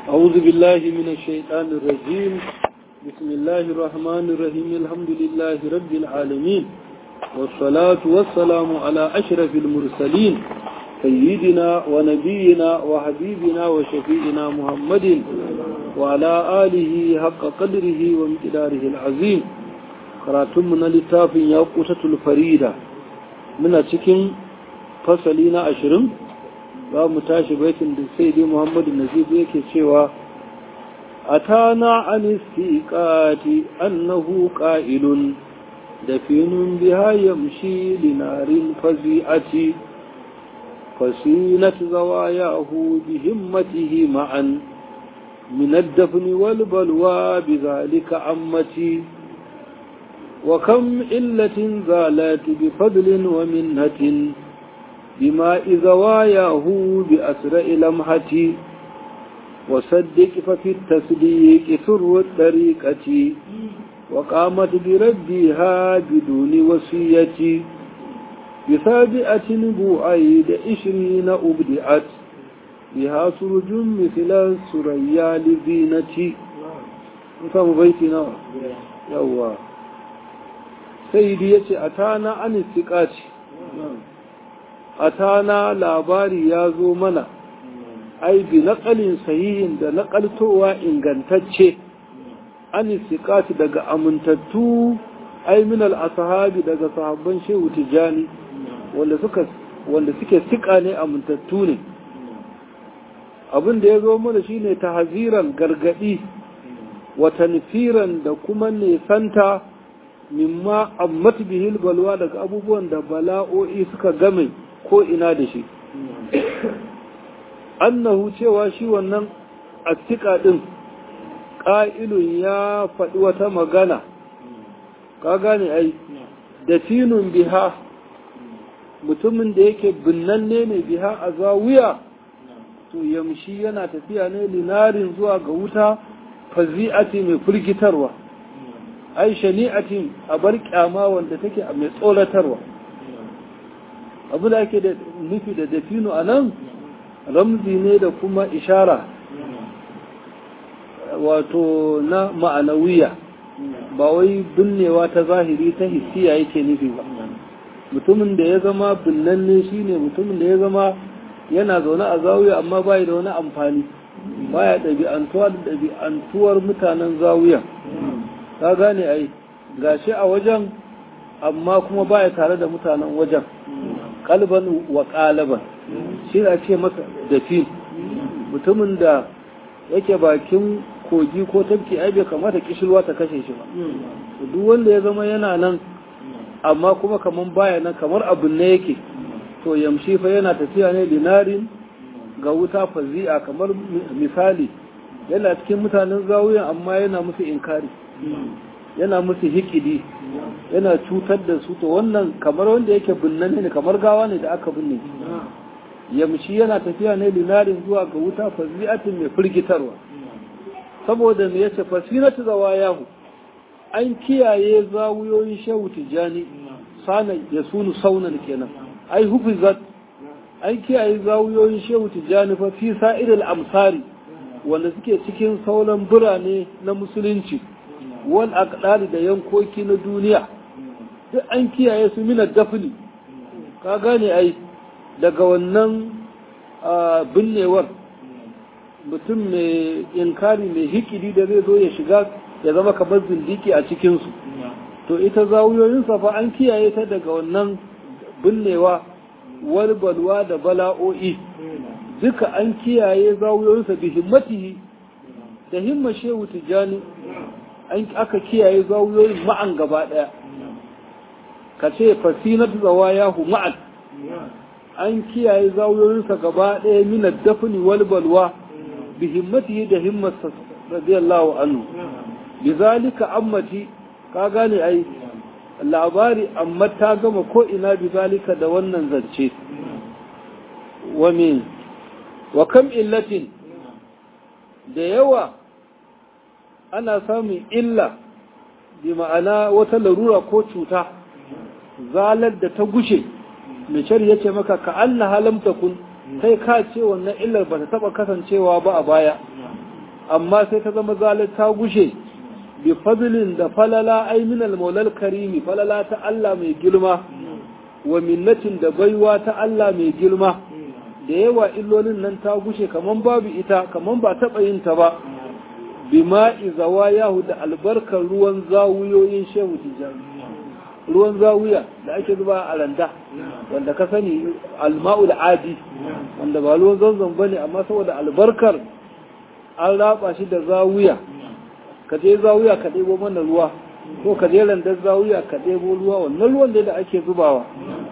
أعوذ بالله من الشيطان الرجيم بسم الله الرحمن الرحيم الحمد لله رب العالمين والصلاة والسلام على أشرف المرسلين سيدنا ونبينا وحبيبنا وشفيئنا محمد وعلى آله حق قدره ومقداره العظيم قراتمنا لتاف يوقوتة الفريدة من أتكين فصلين أشرم ba mu tashi baitin da sai dai Muhammadu Nazib yake cewa atana an istiqati annahu qa'ilun dafinun biha yamshi linarin fazi'ati fasinat zawayahu bihimmatihi ma'an min ad-dafn wal balwa bidhalika ammati وكم إلة زالت بفضل ومنة بماء زواياه بأسرع لمحتي وصدق ففي التصديق سر الطريقة وقامت بربها بدون وصية بسابعة بوعيد عشرين أبدعت بها سرج مثل السريا لزينة نفهم بيتنا يوا سيدي يتي أتانا عن الثقات atana labari ya zo mana ai bi naƙalin sahihin da naƙaltowa ingantacce an istiqati daga amintattu ai min al-ashabi daga sahabban shehu tijani wanda suka wanda suke sika ne amintattu ne abin da ya zo mana shine tahziran gargadi wa tanfiran da kuma nesanta mimma ammat bihil balwa daga abubuwan da bala'o'i suka game ko ina da shi annahu cewa shi wannan astika din ƙa'ilun ya faɗi wata magana ka gane ai da finun biha mutumin da yake binnanne ne biha a zawiya to yamshi yana tafiya ne linarin zuwa ga wuta fazi'ati mai firgitarwa ai shani'atin a bar kyama wanda take a mai tsoratarwa abu da ake da nufi da dafino a nan ramzi ne da kuma ishara wato na ma'anawiya ba wai binnewa ta zahiri ta hissiya yake nufi ba mutumin da ya zama binnanne shine mutumin da ya zama yana zaune a zawiya amma bai da wani amfani baya ɗabi'antuwa da ɗabi'antuwar mutanen zawiya ka gane ai gashi a wajen amma kuma baya tare da mutanen wajen kalban wa kalaban shi da ce masa dafi mutumin da yake bakin kogi ko tafki ai bai kamata kishilwa ta kashe shi ba duk wanda ya zama yana nan amma kuma kaman baya nan kamar abin ne yake to yamshi fa yana tafiya ne dinarin ga wuta fazi'a kamar misali yana cikin mutanen zawuyan amma yana musu inkari yana musu hikidi yana cutar da su to wannan kamar wanda yake binnan ne kamar gawa ne da aka binne yamshi yana tafiya ne linarin zuwa ga wuta fazi'atin mai firgitarwa saboda me yace fasinatu zawayahu an kiyaye zawuyoyin shehu tijani sana ya sunu saunan kenan ai hufizat an kiyaye zawuyoyin shehu tijani fa fi sa'iril amsari wanda suke cikin sauran birane na musulunci wal aqdari da yankoki na duniya duk an kiyaye su minar dafni ka gane ai daga wannan binnewar mutum mai inkari mai hikidi da zai zo ya shiga ya zama kamar zindiki a cikinsu to ita zawuyoyinsa fa an kiyaye ta daga wannan binnewa walbalwa da bala'o'i duka an kiyaye zawuyoyinsa bi himmatihi da himma shehu tijjani aka kiyaye zawuyoyin ma'an gaba ɗaya ka ce fasinat zawayahu ma'an an kiyaye zawuyoyinsa gaba ɗaya minar dafni wal balwa bi himmatihi da himmarsa radiyallahu anhu bi zalika ammati ka gane ai labari amma ta gama ko ina bi zalika da wannan zance wa min wa kam illatin da yawa ana samun illa bi ma'ana wata larura ko cuta zalar da ta gushe mai ya ce maka ka anna halam takun kai ka ce wannan illar ba ta taba kasancewa ba a baya amma sai ta zama zalar ta gushe bi fadlin da falala ai min al karimi falala ta Allah mai girma wa minnatin da baiwa ta Allah mai girma da yawa illolin nan ta gushe kaman babu ita kaman ba taɓa yin ta ba bima izawa yahu da albarkar ruwan zawuyoyin shehu tijjani ruwan zawuya da ake zuba a randa wanda ka sani alma'ul adi wanda ba ruwan zanzan ba ne amma saboda albarkar an raba shi da zawuya ka je zawuya ka ɗebo mana ruwa ko ka je randar zawuya ka ɗebo ruwa wannan ruwan da ake zubawa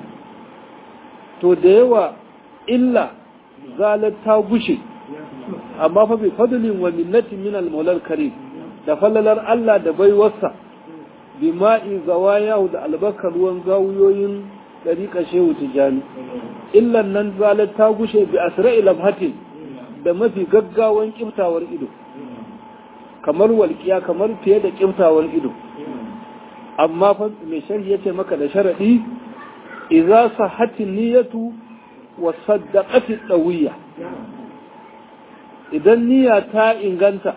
to da yawa illa zalar ta gushe amma fa bi fadlin wa minnatin min al karim da fallalar Allah da baiwarsa bi ma'i zawayahu da albakar ruwan zawuyoyin dariƙa shehu tijani illan nan zalar ta gushe bi asra'i labhatin da mafi gaggawan kiftawar ido kamar walƙiya kamar fiye da kiftawar ido amma fa mai sharhi yace maka da sharadi idza sahhatin niyyatu wa saddaqati dawiyya idan niyya ta inganta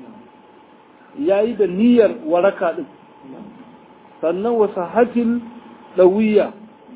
yayi da niyyar waraka din sannan wa sahhatil dawiyya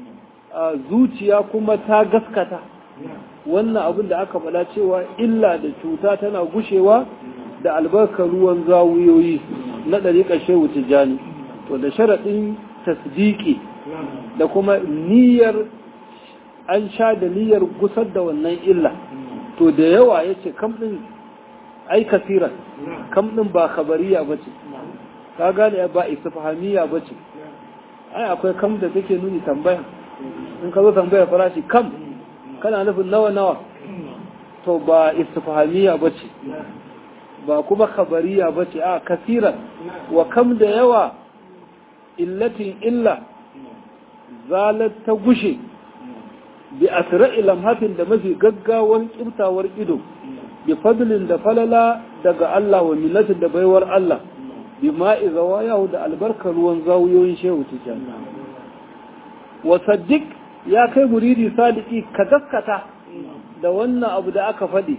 zuciya kuma ta gaskata wannan abin da aka faɗa cewa illa da cuta tana gushewa da albarkar ruwan zawuyoyi na ɗariƙar shehu tijjani to da sharaɗin tasdiki da kuma niyyar an sha da niyyar gusar da wannan illa to da yawa ya ce kam ɗin ai kasiran kam ɗin ba kabariya ba ce ka gane ba istifahamiya ba ce ai akwai kam da take nuni tambaya in ka zo tambaya farashi kam kana nufin nawa nawa to ba istifahamiya ba ce ba kuma kabariya ba ce a kasiran wa kam da yawa illatin illa zalat ta gushe bi asra'i lamhatin da mafi gaggawan kirtawar ido bi fadlin da falala daga Allah wa millatin da baiwar Allah bi ma'i zawayahu da albarkar ruwan zawuyoyin shehu tijan wa saddiq ya kai muridi sadiki ka gaskata da wannan abu da aka faɗi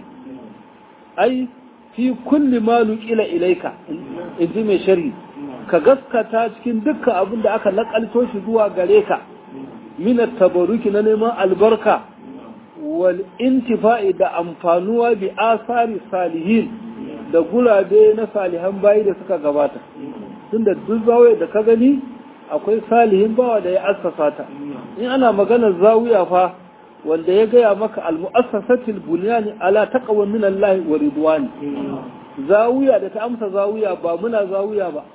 ai fi kulli ma nuqila ilaika in ji mai sharhi ka gaskata cikin dukkan abin da aka nakalto shi zuwa gare ka min tabaruki na neman albarka wal intifa'i da amfanuwa bi asari salihin da gurabe na salihan bayi da suka gabata tunda duk zawai da ka gani akwai salihin bawa da ya assasa ta in ana maganar zawiya fa wanda ya gaya maka al-mu'assasatil bunyani ala taqwa min Allah wa ridwani zawiya da ta amsa zawiya ba muna zawiya ba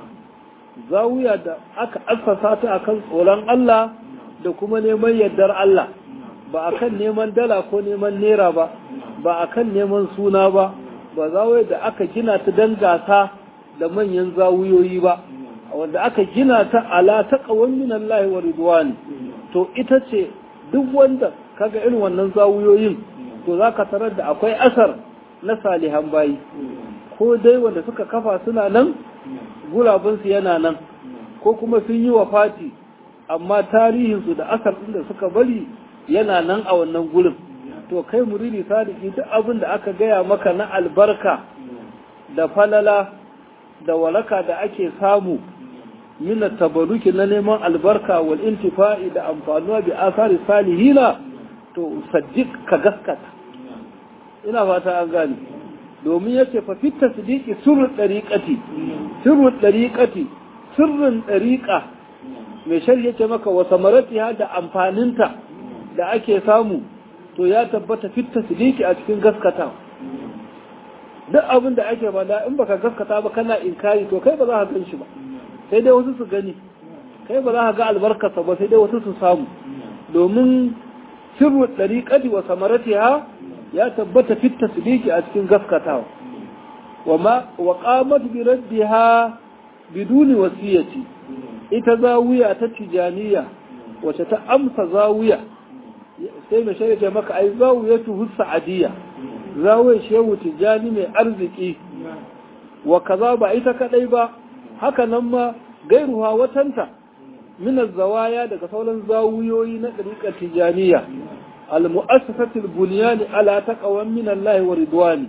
zawiya da aka assasa ta akan tsoron Allah da kuma neman yardar Allah ba akan neman dala ko neman nera ba ba akan neman suna ba ba zawiya da aka gina ta dan gasa da manyan zawuyoyi ba wanda aka gina ta ala taqwan min Allah wa ridwani to ita ce duk wanda kaga irin wannan zawuyoyin to zaka tarar da akwai asar na salihan bayi ko dai wanda suka kafa suna nan gulabinsu yana nan ko kuma sun yi wa fati amma tarihinsu da asar ɗin da suka bari yana nan a wannan gurin to kai muridi sadiki duk abin da aka gaya maka na albarka da falala da walaka da ake samu min tabaruki na neman albarka wal intifa'i da amfanuwa bi asari salihina to saddiq ka gaskata ina fata an gane domin yace fa fit tasdiqi sirrul dariqati sirrul dariqati sirrin dariqa mai shari yace maka wa samaratiha da amfaninta da ake samu to ya tabbata fit tasdiqi a cikin gaskata duk abin da ake bada in baka gaskata ba kana inkari to kai ba za ka gan shi ba sai dai wasu su gani kai ba za ka ga albarkarsa ba sai dai wasu su samu domin sirru dariqati wa samaratiha ya tabbata fit tasdiqi a cikin gaskatawa wa ma wa qamat bi raddiha biduni wasiyati ita zawiya ta tijaniya wace ta amsa zawiya sai mai shirya maka ai zawiyatu husa'adiyya zawiyar shehu tijani mai arziki wa kaza ba ita kadai ba haka nan ma gairuwa watanta min zawaya daga sauran zawuyoyi na ɗariƙar tijaniya al-mu'assasatul bunyani ala taqwan min Allah wa ridwani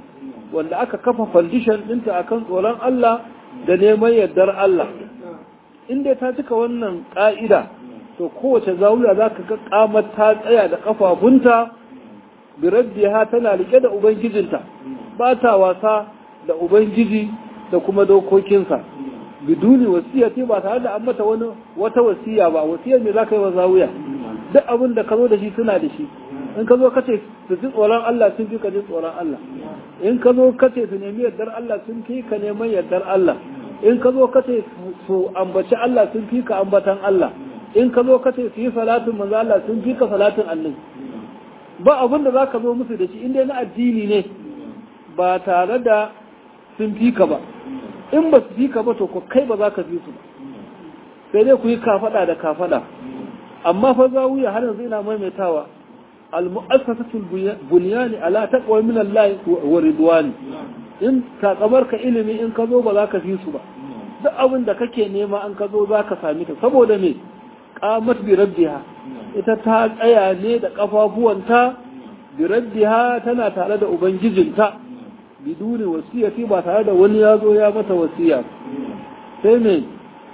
wanda aka kafa foundation ɗinta akan tsoron Allah da neman yardar Allah inda ta cika wannan ƙa'ida to kowace zawiya za ka ga kamar ta tsaya da ƙafafunta biraddiha tana rike da ubangijinta ba ta wasa da ubangiji da kuma dokokinsa biduni wasiyati ba tare da an mata wani wata wasiya ba wasiyar me za ka yi wa zawiya duk abin da ka zo da shi suna da shi in ka zo ka ce su ji tsoron Allah sun fi ka ji tsoron Allah in ka zo ka ce su nemi yardar Allah sun fi ka neman yardar Allah in ka zo ka ce su ambaci Allah sun fi ka ambatan Allah in ka zo ka ce su yi salatin manzo Allah sun fi ka salatin annabi ba abin da za ka zo musu da shi inda na addini ne ba tare da sun fi ka ba in ba su fi ka ba to ko kai ba za ka fi su ba sai dai ku yi kafada da kafada amma fa zawiya har yanzu ina maimaitawa al-mu'assasatul bunyani ala taqwa min Allah wa ridwani in takamar ka ilimi in ka zo ba za ka fi su ba duk abin da kake nema an ka zo za ka sami ta saboda me qamat bi rabbiha ita ta tsaya ne da kafafuwanta bi rabbiha tana tare da ubangijinta biduni wasiyati ba tare da wani ya zo ya mata wasiya sai me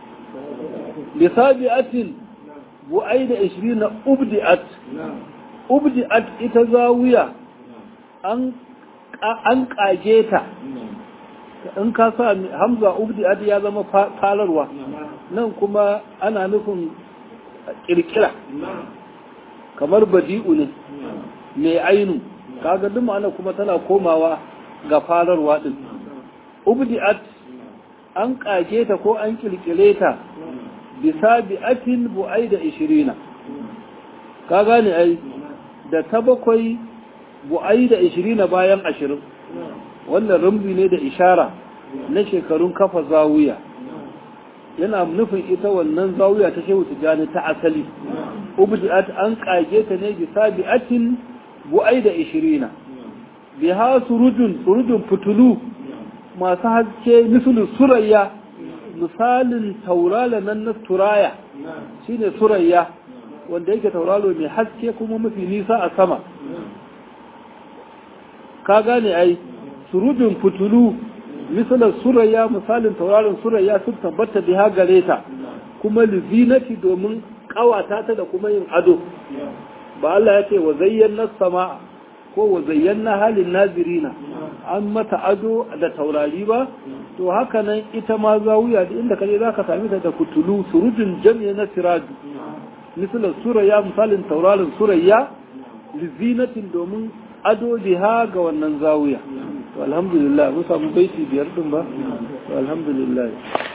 lisabi'atin bu'ai da 20 ubdi'at ubdi'at ita zawiya an an kage ta in ka sa hamza ubdi'at ya zama falarwa nan kuma ana nufin kirkira kamar badi'u ne mai ainu kaga duk ma'ana kuma tana komawa ga fararwa din ubdi'at an kage ta ko an kirkire ta bisa bi'atin bu'ai da ishirina ka gane ai da ta bakwai bu'ai da ishirina bayan ashirin wannan rumbi ne da ishara na shekarun kafa zawiya yana nufin ita wannan zawiya ta shehu tijjani ta asali ubdi'at an kage ta ne bisa bi'atin bu'ai da ishirina biha surujun surujun fitulu masu haske misalin surayya misalin taurala nan na turaya shine surayya wanda yake tauralo mai haske kuma mafi nisa a sama ka gane ai surujin fitulu misalin surayya misalin tauraron surayya sun tabbata biha gare ta kuma lizinati domin kawata ta da kuma yin ado ba Allah ya ce wa zayyana sama ko wa zayyana halin nazirina an mata ado da taurari ba to haka nan ita ma zawiya da inda kaje zaka sami ta da kutulu surujin jami'a na siraju misalin surayya misalin taurarin surayya lizinatin domin ado biha ga wannan zawiya to alhamdulillah mun samu baiti biyar din ba to alhamdulillah